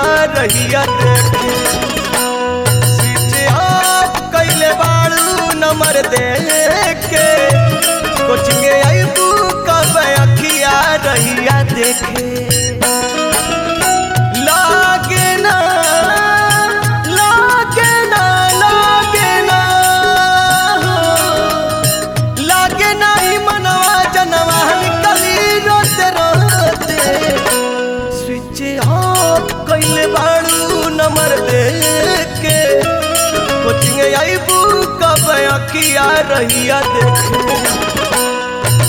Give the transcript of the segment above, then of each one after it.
अखिया रहिया देखे स्विच ऑफ कैले बाड़ू नंबर दे के कोचिंग आईबू कब अखिया रहिया देखे लागे ना लागे ना लागे ना लागे ना ही मनवा जनवा निकली रोते रोते स्विच ऑफ कैले बाड़ू नंबर दे के कोचिंग आईबू कब अखिया रहिया देखे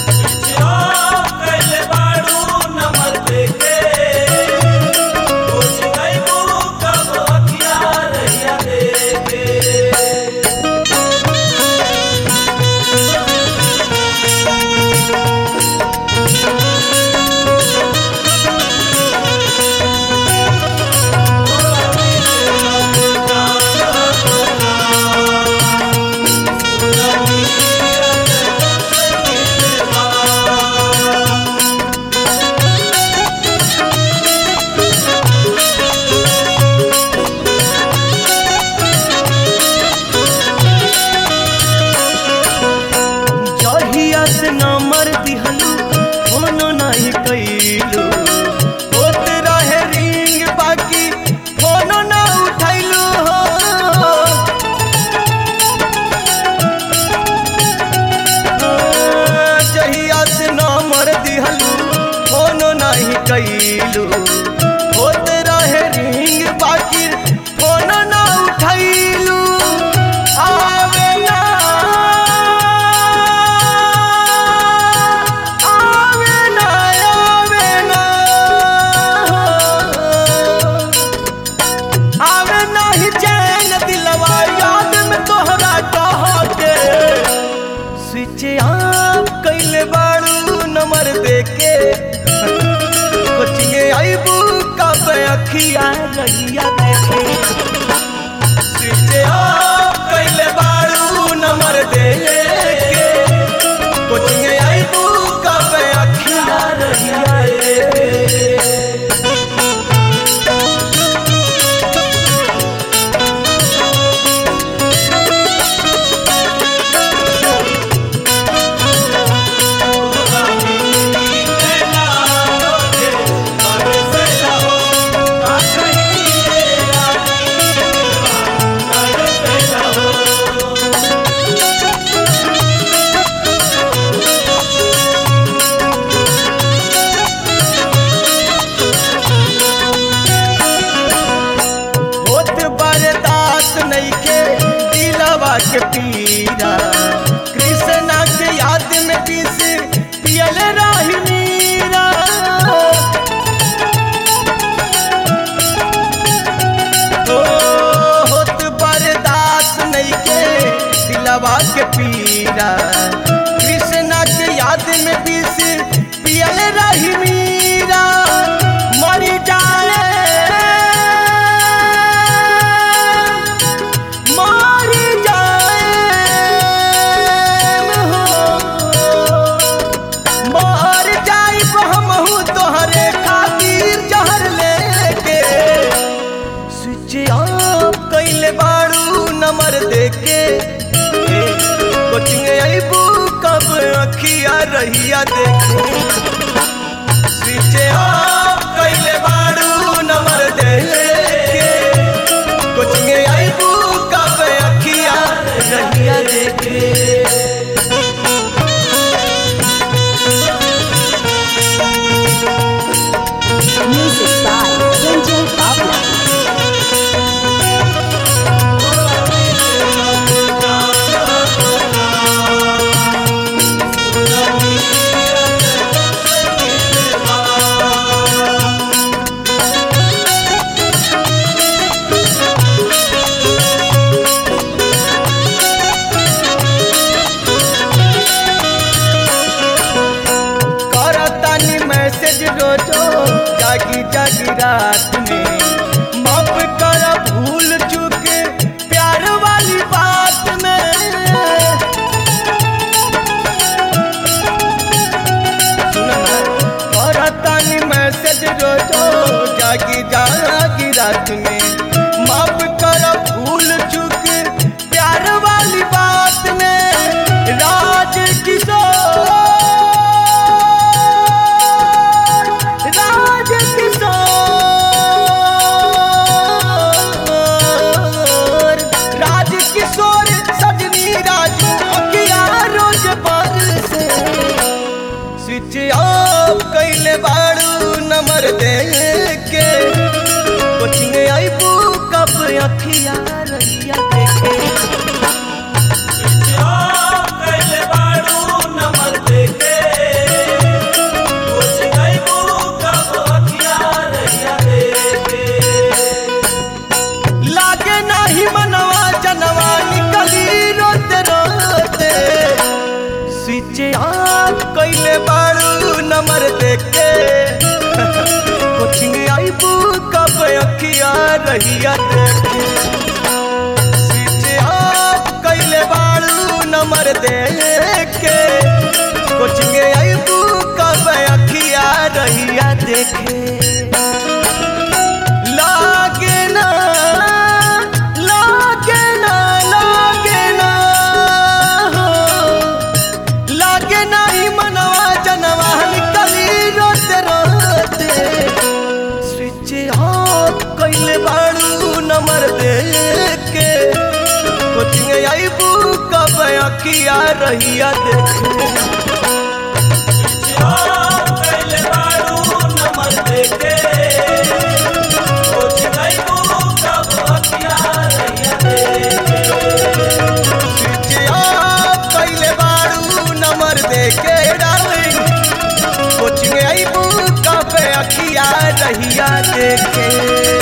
जहिया से नंबर दिहलू फोनो नहीं कैलू होत रहे रिंग बाकी फोनो ना उठैलू हो जहिया से नंबर दिहलू फोनो नहीं कैलू होत रहे रिंग बाकी फोनो ना उठैलू आवे ना आवे ना आवे ना आवे ना ही चैन दिलवा याद में तोहरा कह के स्विच ऑफ कैले बाड़ू नंबर देके कोचिंग आईबू कब अखिया रहिया देखे स्विच ऑफ कैले बाड़ू नंबर देके कोचिंग आईबू कब अखिया रहिया देखे होत बरदास नइखे दिलवा के पीरा कृष्णा के याद में पीस पियल रही मीरा ओ होत बरदास नइखे दिलवा के पीरा कृष्णा के याद में पीस पियल रही मीरा मरी जाए मारी जाए हो मार जाई हमहू तोहरे खातिर जहर लेके स्विच ऑफ कैले बाड़ू नंबर देके कोचिंग आईबू कब अखिया रहिया देखे स्विच ऑफ कैले बाड़ू नंबर देके कोचिंग आईबू कब अखिया रहिया देखे Music by Sanjay Bhavla. करतानी मैसेज रोजो जागी जागी रात में माफ कर भूल चूक प्यार वाली बात में सुन ना, करतानी मैसेज रोजो जागी जागी रात में माफ कर भूल चुक प्यार वाली बात में राज किशोर राज किशोर राज किशोर सजनी राजू अकिया रोज पर से स्विच ऑफ कैले बाड़ू नंबर दे के कोचिंग आईबू कब अखिया रहिया देखे कैले बाड़ू नंबर देके कुछ गईबू कब अखिया रहिया देके लागे नाही मनवा जनवा निकली रोते रोते स्विच ऑफ कैले बाड़ू नंबर देखे कोचिंग आईबू कब अखिया रहिया देखे स्विच ऑफ कैले बाड़ू नंबर देखे कोचिंग आईबू कब अखिया रहिया देखे लागे ना लागे ना लागे ना हो लागे ना ही मनवा जनवा निकली रोते रोते स्विच ऑफ कैले बाड़ू नंबर दे के कोचिंग आईबू कब अखिया रहिया देखे कैले बाड़ू नंबर देके कुछ गईबू कब अखिया रहिया देके स्विच ऑफ कैले बाड़ू नंबर दे के डार्लिंग कोचिंग आईबू कब अखिया रहिया देखे